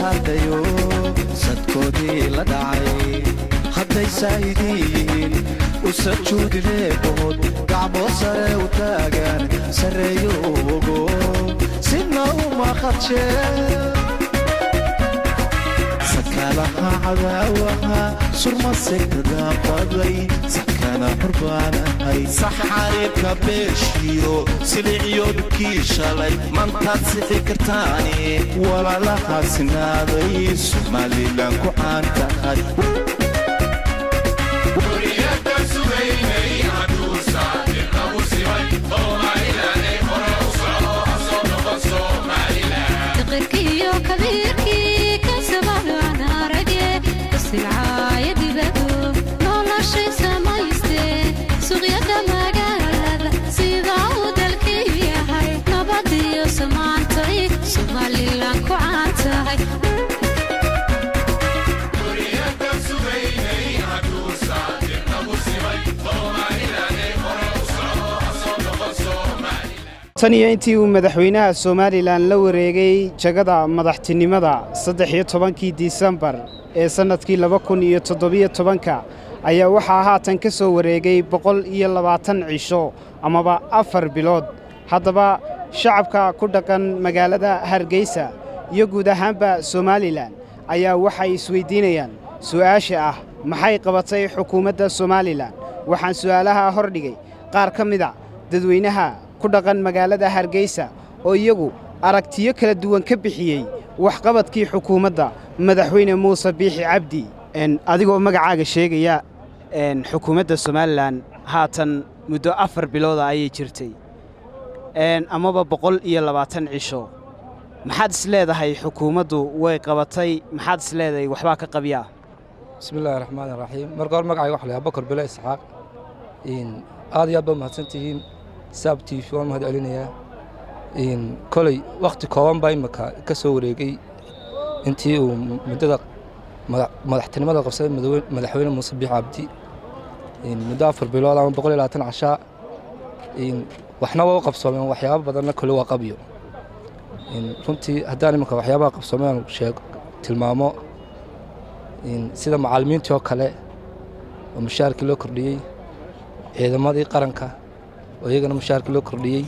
hadhayo sadkoodii la dhacay hadday saahidiin u sajuudineebood gacmoo sare u taagaan sarreeyo ogo sina uma qadshee sakalaha cadaawaha surma segtadaabaday sakana xurbaanahay saxariibka beeshiyo silicyoodkii shalay mantaad sixi kartaani walaalaha sinaaday somalilan ku caan tahay تقركيو كبيركي كسبب انا رجع كسلعاية دبادو نولا شي سمايستي سوغيا مقالة سيدا ودلكي هاي نبضي سمانتي سومالي لانكو عانتهاي tan iyo intii uu madaxweynaha somalilan la wareegay jagada madaxtinimada saddex iyo tobankii disembar ee sannadkii laba kun iyo toddobiyo tobanka ayaa waxaa haatan ka soo wareegay boqol iyo labaatan cisho amaba afar bilood haddaba shacabka ku dhaqan magaalada hargeysa iyo guud ahaanba somalilan ayaa waxay isweyddiinayaan su'aasha ah maxay qabatay xukuumadda somalilan waxaan su'aalaha hordhigay qaar ka mida dadweynaha ku dhaqan magaalada hargeysa oo iyagu aragtiyo kala duwan ka bixiyey waxqabadkii xukuumadda madaxweyne muuse biixi cabdi adigoo magacaaga sheegaya xukuumadda somalilan haatan muddo afar bilooda ayay jirtay amaba boqol iyo labaatan cisho maxaad is leedahay xukuumaddu way qabatay maxaad is leedahay waxbaa ka qabyaa bismi illaahi raxmaan iraxiim marka hore magacayga waxa la yahay bakar bele isxaaq aad iyo aad baa mahadsantihiin saab t v waan mahad celinayaa koley wakhti kooban baa imika ka soo wareegay intii uu muddada madaxtinimada qabsaday madaxweyne muuse biix cabdi muddo afar bilood ama boqol iyo labaatan cashaa waxna waa u qabsoomeen waxyaaba badanna kole waa qabyo runtii haddaan iminka waxyaabaha qabsoomeen sheeg tilmaamo sida macallimiintii oo kale oo mushaharkii loo kordhiyey ciidamadii qaranka oo iyagana mushaharkii loo kordhiyey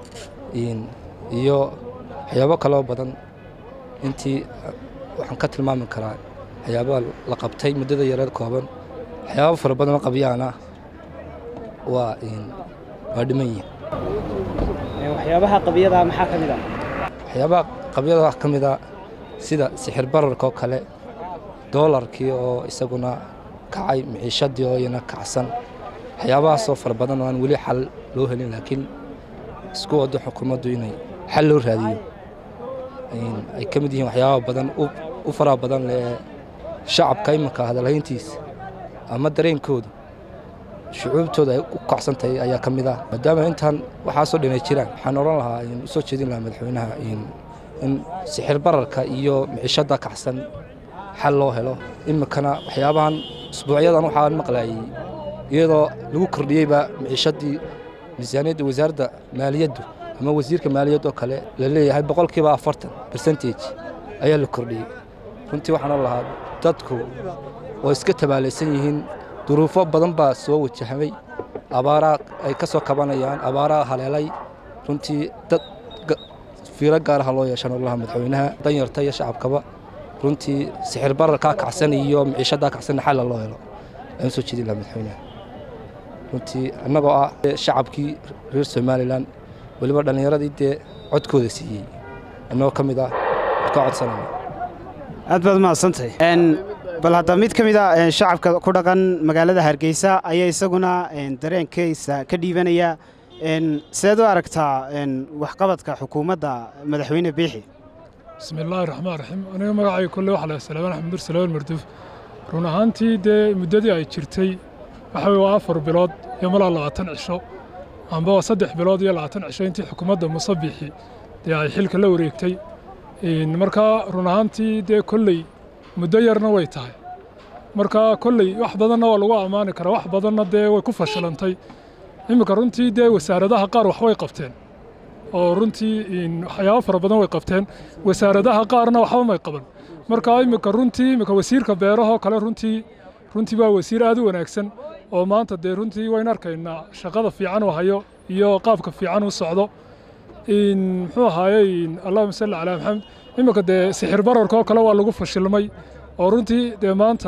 iyo waxyaabo kaloo badan intii waxaan ka tilmaami karaa waxyaabaha la qabtay muddada yareed kooban waxyaabo fara badanoo qabyaana waa waa dhiman yihin waxyaabaha qabyadaa maxaa ka mid ah waxyaabaha qabyada wax ka mid a sida sixir bararka oo kale doolarkii oo isaguna kacay miciishadii oo iyana kacsan waxyaabahaasoo fara badan oo aan weli xal loo helin laakiin isku waddo xukuumaddu inay xal loo raadiyo ay ka mid yihiin waxyaaba badan u faraha badan leh ee shacabka iminka hadalhayntiisa ama dareenkooda shucuubtooda ay u kacsan tahay ayaa ka mid ah maadaama intaan waxaasoo dhanay jiraan waxaan odhan lahaa u soo jeedin lahaa madaxweynaha in sixir bararka iyo micishadda kacsan xal loo helo iminkana waxyaabahan usbuucyadan waxaan maqlayay iyadoo lagu kordhiyeyba miciishadii miisaaniyadda wasaaradda maaliyaddu ama wasiirka maaliyadda oo kale la leeyahay boqolkiiba afartan bersentage ayaa la kordhiyey runtii waxaan lahaa dadku oo iska tabaalaysan yihiin duruufo badan baa soo wajahamay abaaraa ay ka soo kabanayaan abaaraa haleelay runtii dad fiiro gaaraha loo yeeshan olaha madaxweynaha danyarta iyo shacabkaba runtii sixir bararkaa kacsan iyo miciishaddaa kacsanna xalla loo helo ayaan soo jeedin lahaa madaxweynaha runtii annagoo ah shacabkii reer somalilan weliba dhallinyaradii dee codkooda siiyey annagoo ka mid ah ka codsanayna aad baad mahadsantahay bal hadda mid ka mid a shacabka ku dhaqan magaalada hargeysa ayaa isaguna dareenkiisa ka dhiibanaya seed u aragtaa waxqabadka xukuumadda madaxweyne biixi bismi illaahi raxmaan raxiim aniga magacay kolle waxa la salaamaan axmed nur salaaman marduuf run ahaantii dee muddadii ay jirtay waxa weye waa afar bilood iyo malaa labaatan cisho amba waa saddex bilood iyo labaatan cisho intii xukuumadda muuse biixi dee ay xilka la wareegtay markaa run ahaantii dee kolley muddo yarna way tahay marka kolley wax badanna waa lagu ammaani karaa wax badanna dee way ku fashilantay iminka runtii dee wasaaradaha qaar wax way qabteen oo runtii waxyaabo fara badan way qabteen wasaaradaha qaarna waxba may qaban marka iminka runtii iminka wasiirka beerahoo kale runtii runtii waa wasiir aad u wanaagsan oo maanta dee runtii waynu arkaynaa shaqada fiican uu hayo iyo qaabka fiican uu socdo muxuu ahaayey allahuma salli calaa maxamed iminka dee sixir bararka oo kale waa lagu fashilmay oo runtii dee maanta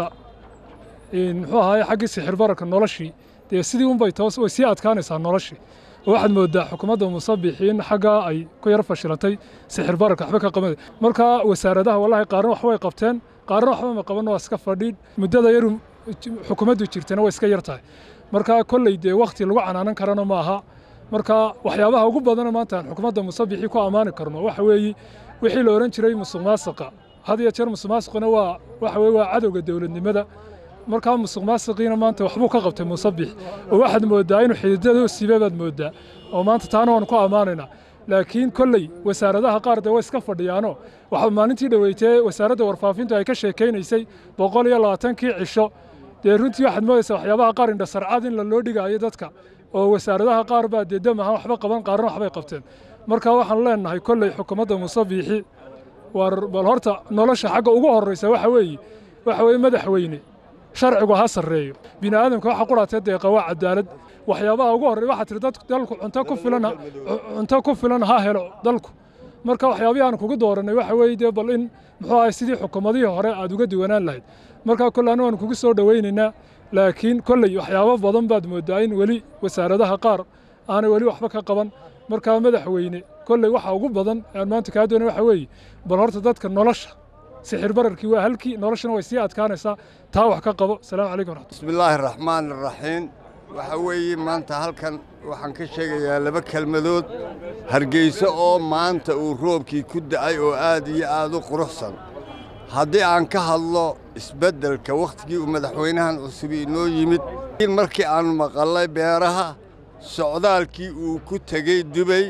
muxuu ahaayey xaggii sixir bararka noloshii dee sidii unbay toos way sii adkaanaysaa noloshii oo waxaad moodaa xukuumadda musabixiin xaggaa ay ku yar fashilantay sixir bararka waxba ka qaban marka wasaaradaha wallahi qaarna wax way qabteen qaarna waxba ma qaban waa iska fadhiin muddada yaru xukuumaddu jirtana way iska yar tahay marka kolley dee wakhti lagu canaanan karana ma aha marka waxyaabaha ugu badana maanta aan xukuumadda musabixii ku ammaani karno waxa weeye wixii la odhan jiray musuq maasuqa had iyo jeer musuq maasuquna waa waxa weye waa cadowga dowladnimada markaa musuq maasiqiina maanta waxbuu ka qabtay musabix oo waxaad moodaa inuu xididada siibe baad moodaa oo maanta taana waan ku ammaanaynaa laakiin kolley wasaaradaha qaar dee way iska fadhiyaano waxa maalintii dhoweytee wasaaradda warfaafintu ay ka sheekaynaysay boqol iyo labaatankii cisho dee runtii waxaad moodaysaa waxyaabaha qaar indha sarcad in la loo dhigaayo dadka oo wasaaradaha qaar baa dee dam ahaan waxba qaban qaarna waxbay qabteen marka waxaan leenahay kolley xukuumadda musabixi war bal horta nolosha xagga ugu horreysa waxa weeye waxa weeye madaxweyne sharcigu ha sarreeyo bini aadamka waxa quraatee deeqa waa cadaalad waxyaabaha ugu horreeya waxaa tiri dadku dalku cunto ku filan cunto ku filan ha helo dalku marka waxyaabihii aan kugu dooranay waxa weeye dee bal in muxuu ahay sidii xukuumadihii hore aad uga duwanaan lahayd marka kolle anu waan kugu soo dhowaynaynaa laakiin kolley waxyaabo badan baad moodaa in weli wasaaradaha qaar aanay weli waxba ka qaban markaa madaxweyne kolley waxa ugu badan aan maanta kaa doonay waxa weeye bal horta dadka nolosha sixir bararkii waa halkii noloshana way sii adkaanaysaa taa wax ka qabo asalaamu calaykum waraxmat bismillaahi raxmaan raxiim waxa weeye maanta halkan waxaan ka sheegayaa laba kelmadood hargeyso oo maanta uu roobkii ku da'ay oo aad iyo aad u quruxsan haddii aan ka hadlo isbeddelka wakhtigii uu madaxweynahan cusub inoo yimid markii aannu maqallay beeraha socdaalkii uu ku tegey dubay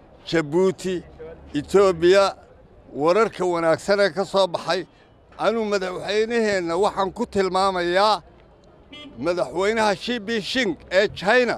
jabuuti etoobiya wararka wanaagsanee ka soo baxay anuu madaxweynaheenna waxaan ku tilmaamayaa madaxweynaha shibi shing ee china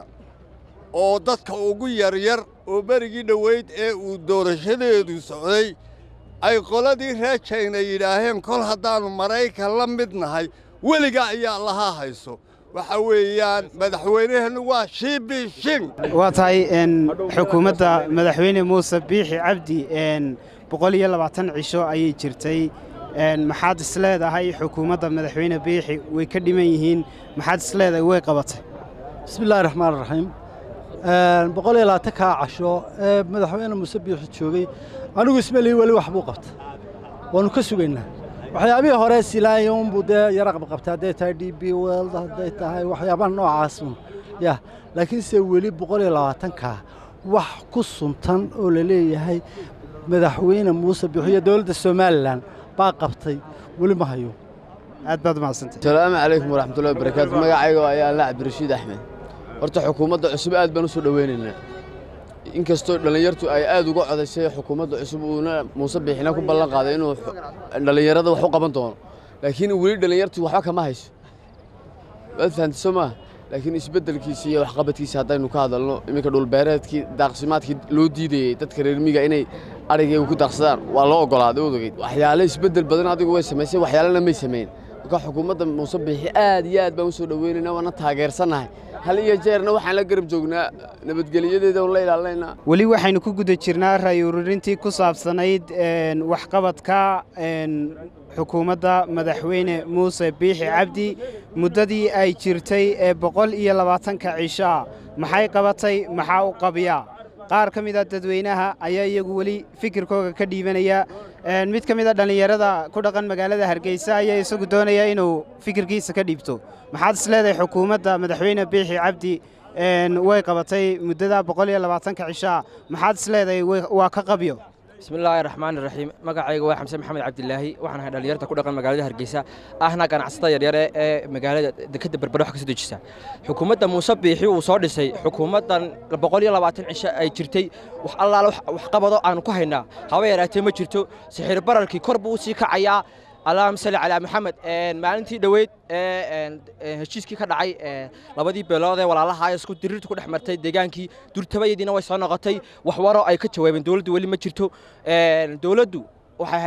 oo dadka ugu yaryar oo berigii dhoweyd ee uu doorashadeedu socday ay qoladii reer china yidhaaheen kol haddaannu maraykan la mid nahay weliga ayaa lahaa hayso waxa weeyaan madaxweynaheennu waa shibi shing waa tahay xukuumadda madaxweyne muuse biixi cabdi boqol iyo labaatan cisho ayay jirtay maxaad isleedahay xukuumadda madaxweyne biixi way ka dhiman yihiin maxaad isleedahay way qabatay bismillahi raxmaan raxiim boqol iyo labaatankaa casho ee madaxweyne muuse biixi joogay anigu ismalihi weli wax buu qabta waannu ka sugaynaa waxyaabihii hore silaaya unbuu dee yara qabqabtay hadday tahay d b weld hadday tahay waxyaabaha noocaasun ya laakiinse weli boqol iyo labaatankaa wax ku suntan oo la leeyahay madaxweyne muuse biixi iyo dowladda somalilan baa qabtay weli ma hayo aad baad umahadsantay asalaamu calaykum waraxmatullahi wabarakaatu magacayga ayaa alla cabdirashiid axmed horta xukuumadda cusub aad baan u soo dhoweynaynaa inkastoo dhallinyartu ay aad uga codaysay xukuumadda cusub uuna muuse biixina ku ballan qaaday inuu dhallinyarada wax u qaban doono laakiin weli dhallinyartu waxba kama hayso waad fahamtay soo maaha laakiin isbeddelkiisa iyo waxqabadkiisa haddaynu ka hadalno iminka dhulbeereedkii daaqsimaadkii loo diidayey dadka reer miyiga inay arigaygu ku daaqsadaan waa loo oggolaaday odogeyd waxyaale isbeddel badan adigu way samaysay waxyaalena may samayn marka xukuumadda muuse biixi aad iyo aad baan u soo dhoweynaynaa waana taageersannahay hal iyo jeerna waxaan la garab joognaa nabadgelyadeeda un la ilaalinaynaa weli waxaynu ku guda jirnaa raay ururintii ku saabsanayd waxqabadka xukuumadda madaxweyne muuse biixi cabdi muddadii ay jirtay ee boqol iyo labaatanka cishaa maxay qabatay maxaa u qabiyaa qaar ka mid a dadweynaha ayaa iyagu weli fikirkooga ka dhiibanaya mid ka mid a dhallinyarada ku dhaqan magaalada hargeysa ayaa isagu doonaya inuu fikirkiisa ka dhiibto maxaad is leedahay xukuumadda madaxweyne biixi cabdi way qabatay muddada boqol iyo labaatanka cishaa maxaad is leedahay waa ka qabyo bismillaahi raxmaani raxiim magacayga waa xamse maxamed cabdilaahi waxaan ahay dhallinyarta ku dhaqan magaalada hargeysa ahna ganacsatada yaryare ee magaalada dekadda berbere wax ka soo dejisa xukuumadda muuse biixi uu soo dhisay xukuumaddan boqol iyo labaatan cisho ay jirtay wax allaala wax qabado aanu ku haynaa haba yaraatee ma jirto sixir bararkii kor buu u sii kacayaa allahuma salli calaa maxamed maalintii dhoweyd ee heshiiskii ka dhacay labadii beelood ee walaalaha isku diriirta ku dhex martay deegaankii durtabayadiina way soo noqotay wax waro ay ka jawaabeen dowladdu weli ma jirto dowladdu waxay ahayd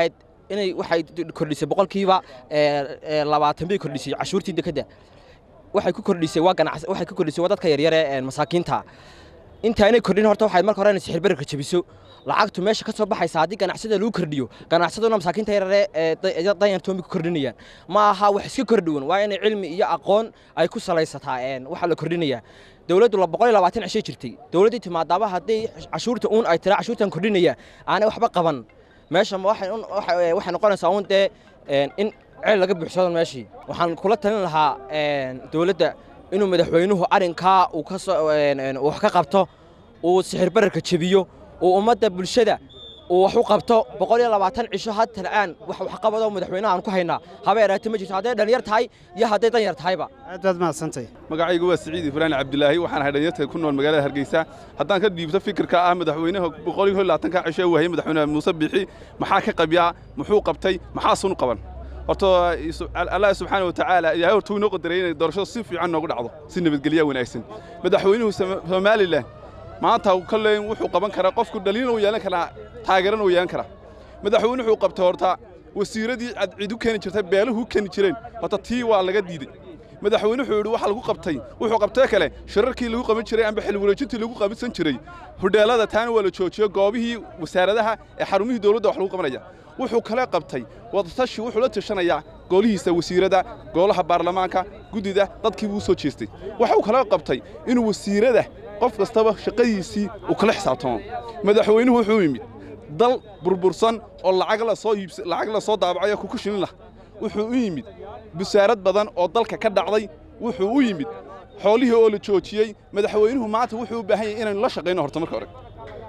inay waxay kordhisay boqolkiiba labaatan bay kordhisay cashuurtii dekedda waxay ku kordhisay waa ganacs waxay ku kordhisay waa dadka yaryar ee masaakiinta intaanay kordhin horta waxay marka hore inay sixir bararka jabiso lacagtu meesha ka soo baxaysa haddii ganacsada lagu kordhiyo ganacsaduna masaakiinta yaryare ee danyartoomay ku kordhinayaan ma aha wax iska kordhiwan waa inay cilmi iyo aqoon ay ku salaysataa waxa la kordhinayaa dowladdu boqol iyo labaatan cishay jirtay dowladdii timaadaaba haddii cashuurta uun ay tira cashuurtan kordhinaya aanay waxba qaban meesha waxay noqonaysaa uun dee in ceel laga buuxsado meeshii waxaan kula talin lahaa dowladda inuu madaxweynuhu arrinkaa uu wax ka qabto uu sixir bararka jebiyo uu ummadda bulshada uu wax u qabto boqol iyo labaatan cisho had talcaan wax waxqabadoo madaxweynaha aan ku haynaa haba yaraatee ma jirto hadday dhalinyar tahay iyo hadday danyar tahayba aad baad mahadsantahay magacaygu waa siciid ibraan cabdilaahi waxaan ahay dhalinyarta ku nool magaalada hargeysa haddaan ka dhiibto fikirka ah madaxweynaha boqol iyo labaatanka cisho uu hayay madaxweynaha muuse bixi maxaa ka qabyaa muxuu qabtay maxaa sun qaban horta allah subxaana wa tacaala ilaahay horta uu inoo qadaray inay doorashada si fiican noogu dhacdo si nabadgelya wanaagsan madaxweynuhu somalilan maanta kolley wuxuu qaban karaa qofku dhaliilna uu yeelan karaa taageerana uu yeelan karaa madaxweyne wuxuu qabtay horta wasiiradii cid u keeni jirtay beeluhu u keeni jireen horta tii waa laga diiday madaxweyne wuxuu yidhi waxa lagu qabtay wuxuu qabtee kale shirarkii lagu qaban jiray amba xil wareejintii lagu qabansan jiray hudheelada taana waa la joojiyo goobihii wasaaradaha ee xarumihii dowladda wax lagu qabanaya wuxuu kale qabtay wadatashi wuxuu la tashanayaa goolihiisa wasiirada goolaha baarlamaanka guddida dadkii buu soo jeestay waxuu kale qabtay inuu wasiirada qof kastaba shaqadiisii uu kala xisaabtamo madaxweynuhu wuxuu yimid dal burbursan oo lacag la soo iibs lacag la soo daabacayo kuku shilin lah wuxuu u yimid busaarad badan oo dalka ka dhacday wuxuu u yimid xoolihii oo la joojiyey madaxweynuhu maanta wuxuu u baahan yahay inaynu la shaqayno horta marka hore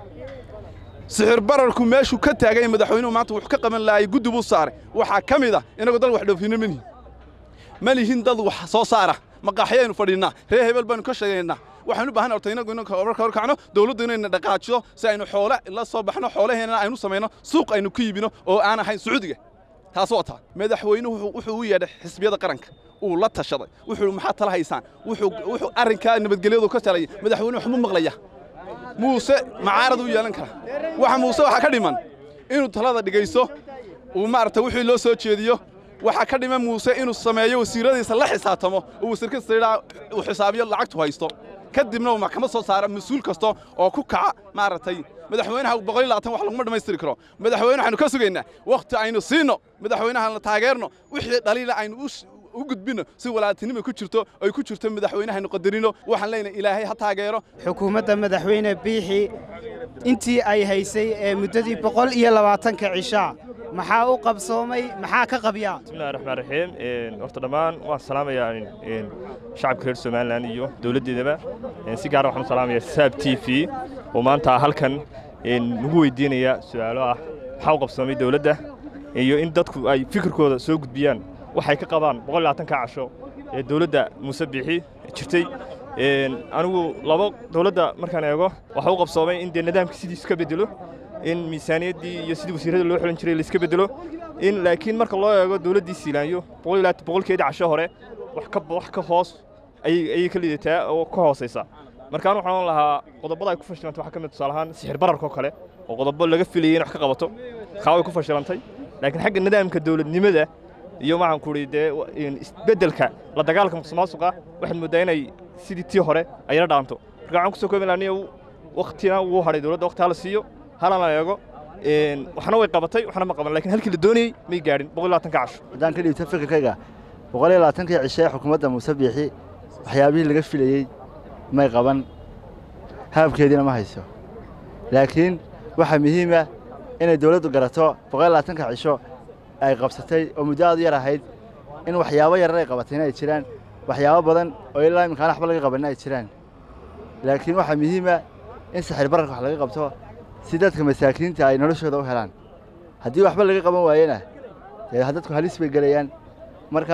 sixir bararku meeshuu ka taagay madaxweynuhu maanta wuxuu ka qaban lahay guddi buu saaray waxaa ka mid ah inagoo dal wax dhoofino manihin ma lihin dad wax soo saara maqaaxyaynu fadhinnaa reer hebel baynu ka sheegaynaa waxaynu u baahan horta inagu inanka marka hor kacno dawladdu inayna dhaqaajiyo si aynu xoole la soo baxno xoolaheena aynu samayno suuq aynu ku iibino oo aan ahayn sacuudiga taas waa taa madaxweynuhu wuxuu u yeedhay xisbiyada qaranka uu la tashaday wuxuu maxaa tala haysaan wuxuu wuxuu arrinkaa nabadgelyadu ka talaya madaxweynuhu waxmu maqlaya muuse macaarad u yeelan kara waxa muuse waxaa ka dhiman inuu talada dhigayso uu maaragta wixii loo soo jeediyo waxaa ka dhiman muuse inuu sameeyo wasiiradiisa la xisaabtamo oo wasiir kasta yidhaa uu xisaabiyo lacagtu haysto kadibna uu maxkamad soo saara mas-uul kasta oo ku kaca maaragtay madaxweynaha boqol iyo labaatan wax laguma dhammaystiri karo madaxweyne waxaynu ka sugaynaa wakhti aynu siino madaxweynaha la taageerno wixii dhaliila aynu u gudbino si walaaltinimo ku jirto ay ku jirto madaxweynahaynu qadarino waxaan leenahay ilaahay ha taageero xukuumadda madaxweyne biixi intii ay haysay ee muddadii boqol iyo labaatanka cishaa maxaa u qabsoomay maxaa ka qabyaa bismillahi raxmaan raxiim horta dhammaan waan salaamayaa shacabka reer somalilan iyo dowladdeedaba si gaara waxaan u salaamayaa saab t v oo maanta halkan nagu weydiinaya su'aalo ah maxaa u qabsoomay dowladda iyo in dadku ay fikirkooda soo gudbiyaan waxay ka qabaan boqol labaatanka casho ee dowladda muuse biixi jirtay anigu labo dowladda markaan eego waxa u qabsoomay in dee nidaamka sidiisu ka bedelo in miisaaniyaddii iyo sidii wasiirrada loo xulin jiray laiska bedelo in laakiin marka loo eego dowladdii siilaanyo boqolkeedii casho hore wax ka wax ka hoos ayay ka liidataa oo ka hoosaysa markaan waxaan lahaa qodobada ay ku fashilantay waxaa ka mid tusaale ahaan sixir bararka oo kale oo qodobo laga filayay in wax ka qabato kaaway ku fashilantay laakiin xagga nidaamka dowladnimada iyo waxaan ku idhi dee isbeddelka la dagaalka musuqmaasuqa waxaad mooddaa inay sidii tii hore ayla dhaanto marka waxaan kusoo koobi lahaa waktina wuu hadhay dowladda wakti hala siiyo halana eego waxna way qabatay waxna ma qaban lakin halkii la doonayey may gaadhin boqol labaatanka casho haddaan ka dhiibto fikirkayga boqol iyo labaatankii cishe ee xukuumadda muuse biixi waxyaabihii laga filayey may qaban haabkeediina ma hayso laakiin waxaa muhiima inay dawladdu garato boqol iyo labaatanka cisho ay qabsatay oo muddo aad u yar ahayd in waxyaabo yarar ay qabatayna ay jiraan waxyaabo badan oo ilaa iminkaan waxba laga qabanna ay jiraan laakiin waxaa muhiima in sixir bararka wax laga qabto si dadka masaakiinta ay noloshooda u helaan haddii waxba laga qaban waayena dee dadku halis bay gelayaan marka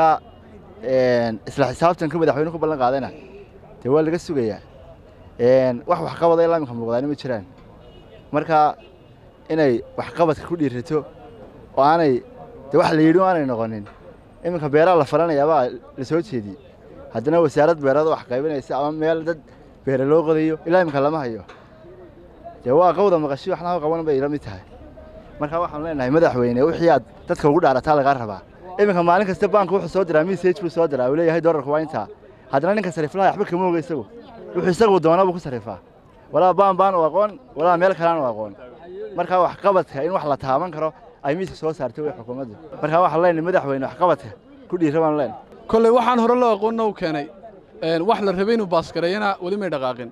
isla xisaabtanka madaxweyne ku ballan qaadana dee waa laga sugayaa wax waxqabada ilaa iminka muuqdaani ma jiraan marka inay waxqabadka ku dhiirato oo aanay dee wax la yidhi o aanay noqonin iminka beeraha la falanayaabaa la soo jeediyey haddana wasaarad beerada wax qaybinaysa ama meel dad beere loo qodayo ilaa iminka lama hayo dee waa qawda maqashi waxna qaban bay ila mid tahay marka waxaan leenahay madaxweyne wixii aad dadka ugu dhaarataa lagaa rabaa iminka maalin kasta baanka wuxuu soo diraa message buu soo diraa uu leeyahay doolarku waa intaa haddana ninka sariiflaha waxba kama oga isagu wuxuu isagu doona buu ku sarifaa walaa baan baan u aqoon walaa meel kalaan u aqoon marka waxqabadka in wax la taaban karo ay miiska soo saartay way xukuumaddu marka waxaan leenahay madaxweyne waxqabadka ku dhiira baan leenahay kolley waxaan hore loo aqoonna u keenay wax la rabay inuu baaskareeyana weli may dhaqaaqin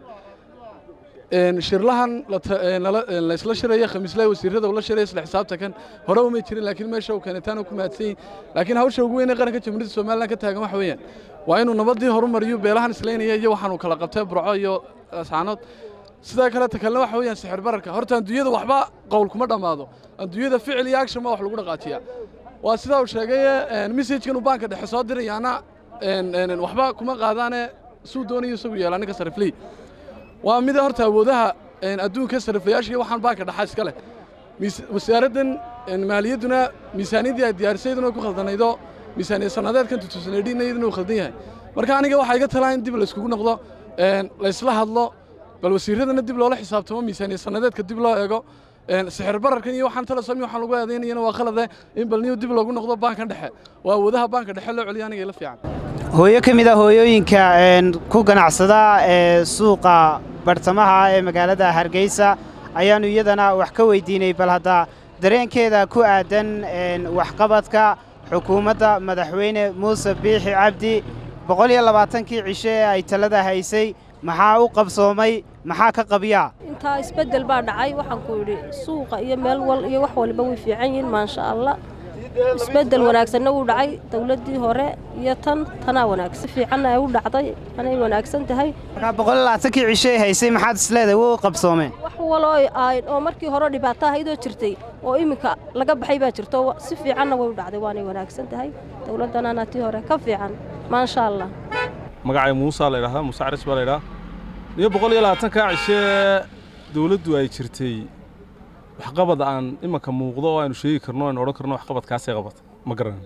shirlahan laysla shiraya khamiislaha wasiirada ula shiraya isla xisaabta kan hore umay jirin laakiin meesha uu keenitaana ku mahadsan yihin laakiin hawsha ugu weyn ee qaranka jamhuuriyadda somalilan ka taagan waxa weeyaan waa inuu nabadii horumariyo beelahan islaynaya iyo waxaanu kala qabtay burco iyo ascaanood sidoo kale ta kalena waxa weeyaan sixir bararka horta adduunyada waxba qowl kuma dhammaado adduunyada ficil iyo action baa wax lagu dhaqaajiyaa waa sidaa uu sheegay messajkan uu baanka dhexe soo dirayaana waxba kuma qaadaane suu doonayo isagu yeelaa ninka sariflii waa mida horta awoodaha adduunka sariflayaasha waxaan baanka dhaxa iska leh wasaaraddan maaliyadduna miisaaniyaddii ay diyaarisayaduna ku khaldanaydo miisaaniyad sannadeedkan tutusanadhiina iyaduna uu khaldan yahay marka aniga waxaa iga talaa in dib layskugu noqdo laysla hadlo bal wasiiradana dib loola xisaabtamo miisaaniyad sannadeedka dib loo eego sixir bararkan iyo waxaan tala sami waxaan lagu aadaynayana waa khalade in bal niyo dib loogu noqdo baankan dhexe waa awoodaha baanka dhexe loo celiyo aniga ila fiican hooyo ka mid ah hooyooyinka ku ganacsada ee suuqa bartamaha ee magaalada hargeysa ayaannu iyadana wax ka weydiinay bal hadda dareenkeeda ku aadan waxqabadka xukuumadda madaxweyne muuse biixi cabdi boqol iyo labaatankii cisho ee ay talada haysay maxaa u qabsoomay maxaa ka qabyaa intaa isbeddel baa dhacay waxaan ku yidhi suuqa iyo meel wal iyo wax waliba way fiican yihiin maasha allah isbeddel wanaagsanna wuu dhacay dawladdii hore iyo tan tanaa wanaagsan fiicanna ay u dhacday anay wanaagsan tahay markaa boqol iyo labaatankii cisho ay haysay maxaad isleedahay wuu qabsoomeen wax waloo ahayn oo markii hore dhibaato ahaydoo jirtay oo iminka laga baxay baa jirto si fiicanna way u dhacday waanay wanaagsan tahay dawladdanana tii hore ka fiican maasha allah magacay muusa la ydhahdaa muuse caris baa la ydhahaa iyo boqol iyo labaatankaa cishee dawladdu ay jirtay waxqabad aan imanka muuqdo oo aynu sheegi karno aynu odhan karno waxqabadkaasay qabata ma garanayno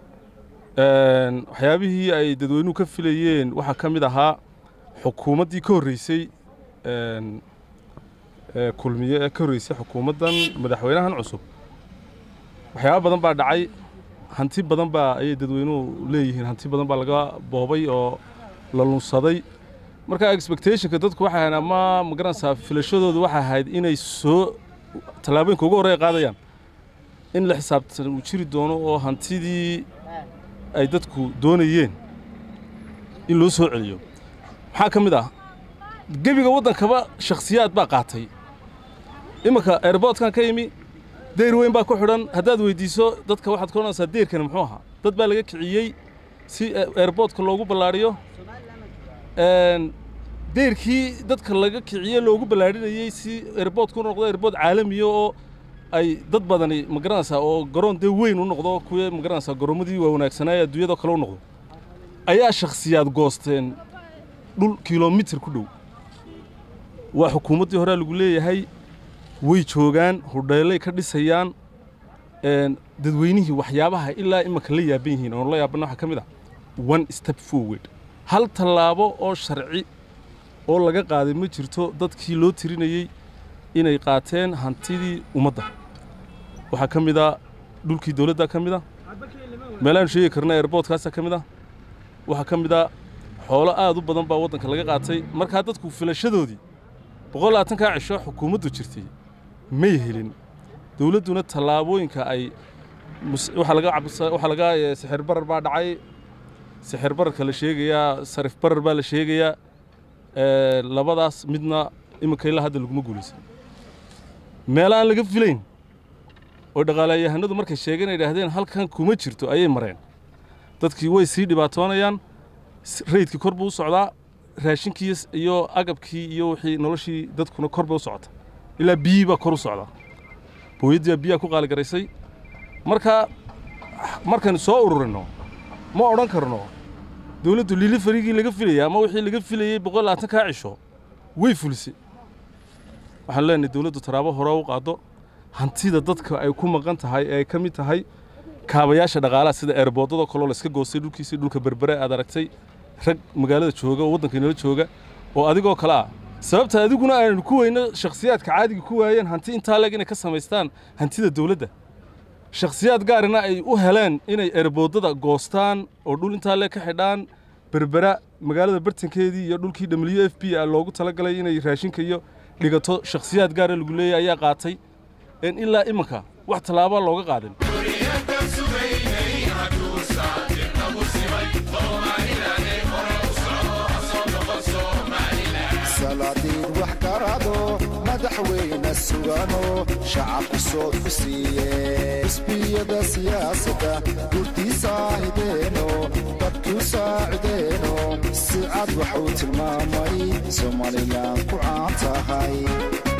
waxyaabihii ay dadweynuhu ka filayeen waxaa ka mid ahaa xukuumaddii ka horreysay kulmiye ee ka horreysay xukuumaddan madaxweynahan cusub waxyaaba badan baa dhacay hanti badan baa ayay dadweynuhu leeyihiin hanti badan baa laga boobay oo la lunsaday marka expectationka dadku waxay ahayd ama magaranaysaa filashadoodu waxay ahayd inay soo tallaabooyinka ugu horreya qaadayaan in la xisaabtan uu jiri doono oo hantidii ay dadku doonayeen in loo soo celiyo maxaa ka mid ah gebiga waddankaba shakhsiyaad baa qaatay iminka airboortkan ka yimi deyr weyn baa ku xidhan haddaad weyddiiso dadka waxaad ka odhanaysaa deyrkani muxuu ahaa dad baa laga kiciyey si airboortka loogu ballaadhiyo deyrkii dadka laga kiciye loogu ballaadhinayey si airboortku u noqdo airboort caalamiya oo ay dad badani magaranaysaa oo garoon dee weyn u noqdo kuwa magaranaysaa garoomadii waa wanaagsanaaye adduunyadoo kale u noqdo ayaa shakhsiyaad goosteen dhul kilomitir ku dhow waa xukuumaddii horea lagu leeyahay way joogaan hudheelay ka dhisayaan dadweynihii waxyaabaha ilaa imanka la yaaban yihiin oon la yaabanna waxaa ka mid ah one step forward hal tallaabo oo sharci oo laga qaaday ma jirto dadkii loo tirinayey inay qaateen hantidii ummadda waxaa ka mid a dhulkii dawladda ka mid a meelaanu sheegi karna airboortkaasaa ka mid ah waxaa ka mid a xoolo aad u badan baa waddanka laga qaatay markaa dadku filashadoodii boqol labaatankaa cisho xukuumaddu jirtay may helin dawladduna tallaabooyinka ay waxaa laga waxaa laga sixir barar baa dhacay sixir bararka la sheegayaa sarif barar baa la sheegayaa labadaas midna iminka ilaa hadda laguma guulaysan meel aan laga filayn oo dhaqaalayahanadu markay sheegeen ay idhaahdeen halkan kuma jirto ayay mareen dadkii way sii dhibaatoonayaan rayidkii kor buu u socdaa raashinkii iyo agabkii iyo wixii noloshii dadkuna kor bay u socota ilaa biyii baa kor u socdaa booyaddii baa biyaha ku qaaligaraysay marka markaynu soo ururinno ma odhan karno dawladdu lili farigii laga filayay ama wixii laga filayey boqol labaatankaa cisho way fulisay waxaanu leenahay dawladdu taraabo hore u qaado hantida dadka ay ku maqan tahay ee ay ka mid tahay kaabayaasha dhaqaalaha sida eerboodadoo kaloo la iska goostay dhulkiisii dhulka berbere aad aragtay rag magaalada jooga oo waddanka inala jooga oo adigoo kale ah sababta adiguna aanu ku weyno shakhsiyaadka caadiga ku waayeen hanti intaa leeg inay ka samaystaan hantida dowladda shakhsiyaad gaarina ay u heleen inay erboodada goostaan oo dhul intaa leeg ka xidhaan berbera magaalada bartankeedii iyo dhulkii w f b a loogu talagalay inay raashinka iyo dhigato shakhsiyaad gaara lagu leeyahay ayaa qaatay een ilaa imanka wax tallaabaa looga qaadin salaadiin wax garado madaxweyne sugano shacabku soo fusiiye xisbiyada siyaasadda gurdiisa hideeno dadku saacideeno si cad waxuu tilmaamay somalilan ku caan tahay